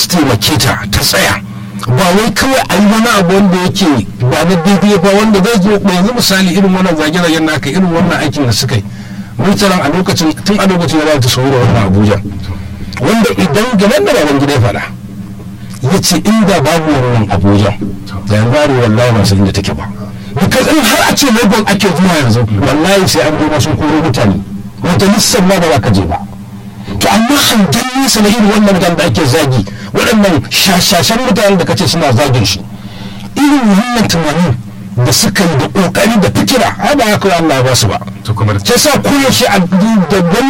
su taimake ta ta tsaya ba wai kawai a yi wani abu wanda yake ba na daidai ba wanda zai zo ba yanzu misali irin wannan zage-zagen naka irin wannan aikin da suka yi murtalan a lokacin tun a lokacin da za ta sauro wannan abuja wanda idan gaban da baban gida ya faɗa ya ce inda babu wannan abuja da yanzu bari wallahi masu inda take ba because in har a ce lagos ake zuwa yanzu wallahi sai an goma sun koro mutane wata lissan ma ba za ka je ba to amma hangen nesa na irin wannan mutanen da ake zagi waɗannan shashashen mutanen da kace suna zagin shi irin wannan tunanin da suka yi da ƙoƙari da fikira ai ba haka Allah ba su ba to kuma da sai sa koyaushe a da